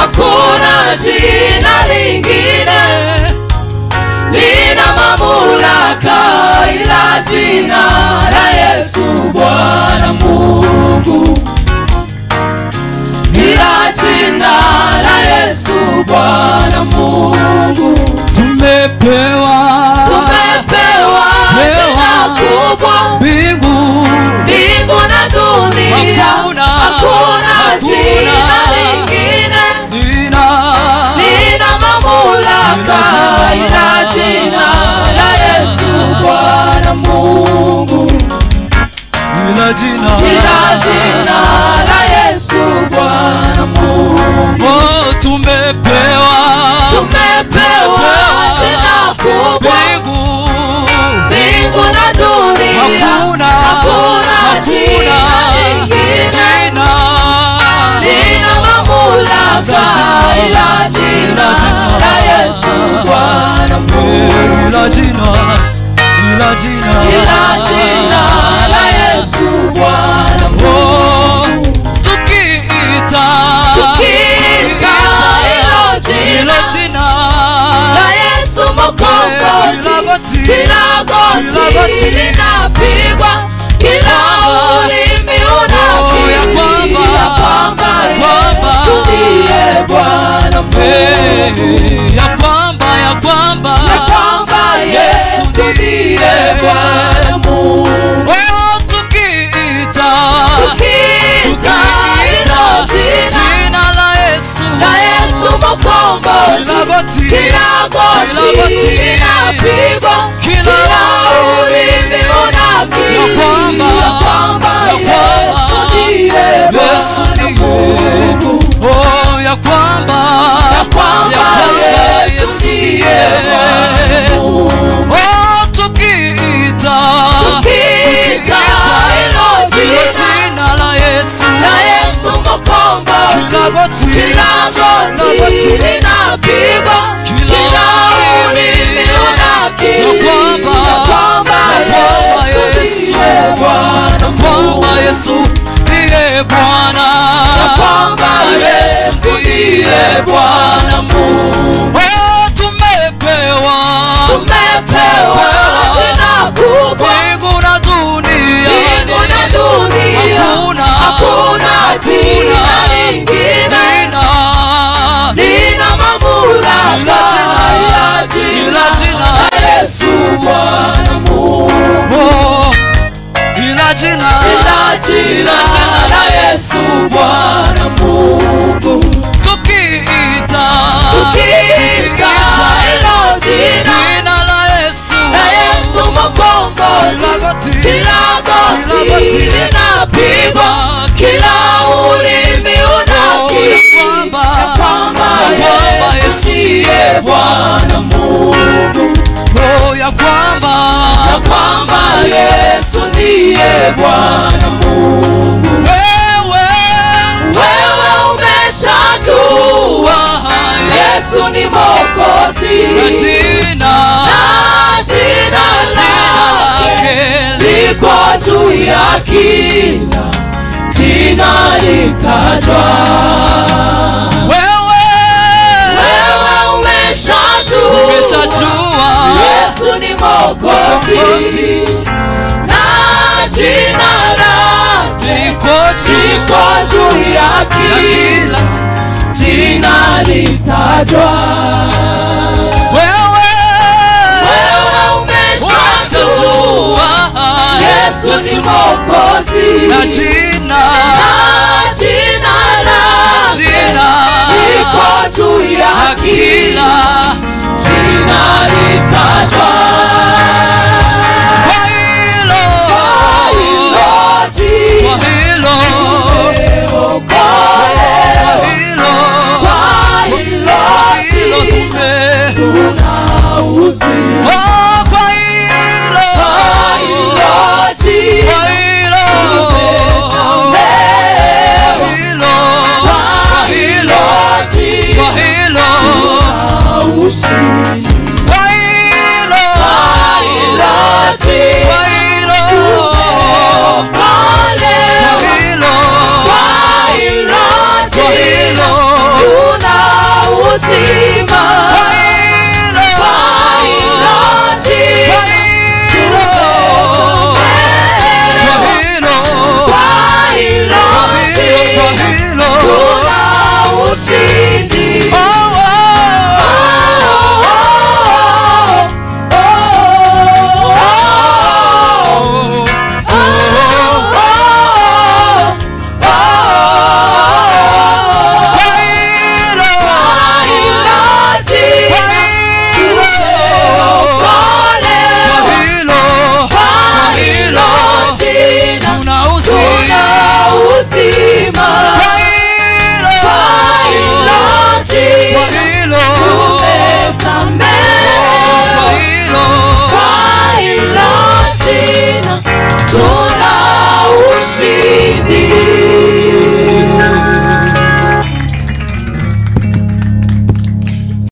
hakuna jina lingine lina mamlaka ila jina la Yesu Bwana Mungu, ila jina la Yesu Bwana Mungu. tumepewa Tumepewa jina kubwa mbingu mbingu na dunia, Hakuna, hakuna hakuna. jina lingine nina lina mamlaka ila jina la Yesu Bwana Mungu, ila jina ila jina la Yesu Bwana Mungu. oh, tumepewa Tumepewa jina kubwa mbingu mbingu na dunia, Hakuna, hakuna jina lingine nina lina mamlaka ila jina la Yesu Bwana Mungu, ila jina ila jina ila jina la Yesu Bwana Mungu. oh, tukiita Tukiita hilo ila jina jina la Yesu Mwokozi, Kila goti, kila goti kila goti linapigwa, kila Kwamba, ulimi oh, ya unakiri kwamba, ya kwamba kwamba, Yesu ndiye Bwana Mungu, Eh, ya kwamba ya kwamba ya kwamba Yesu ndiye Bwana Mungu. wewe tukiita Tukiita hilo jina jina la Yesu la Yesu Mwokozi, kila goti kila kila goti goti linapigwa, Kila kila ulimi unakiri ya kwamba, ya kwamba ya kwamba, Yesu ndiye Yesu Bwana ndiye. Mungu, oh ya kwamba ya kwamba Yesu ndiye Bwana Mungu. oh tukiita Tukiita hilo hilo jina jina la Yesu la Yesu Mwokozi, kila goti kila goti linapigwa, Kila kila ulimi unakiri ya kwamba, ya kwamba ya kwamba Yesu Yesu, ndiye Bwana Mungu, kwamba Yesu ndiye Bwana ya kwamba Yesu ndiye Bwana Mungu. oh tumepewa Tumepewa jina kubwa mbingu na dunia mbingu na dunia, Hakuna, hakuna jina lingine Nina, lina mamlaka Ila jina, ila jina ila jina la Yesu Bwana Mungu, oh, ila jina ila jina la Yesu Bwana Mungu. tukiita Tukiita hilo jina jina la Yesu la Yesu Mwokozi, kila goti kila goti Kila goti linapigwa, kila ulimi unakiri ya kwamba, ya kwamba ya kwamba Yesu Yesu ndiye Bwana Mungu, oh ya kwamba ya kwamba Yesu ndiye Bwana Mungu. wewe Wewe umeshajua Yesu ni Mwokozi na jina na jina lake liko juu ya kila jina litajwa. wewe Wewe umeshajua umeshajua Yesu ni Mwokozi Mwokozi. na jina lake liko juu liko juu ya ya kila kila jina litajwa. wewe Wewe umeshajua umeshajua Yesu ni Mwokozi na jina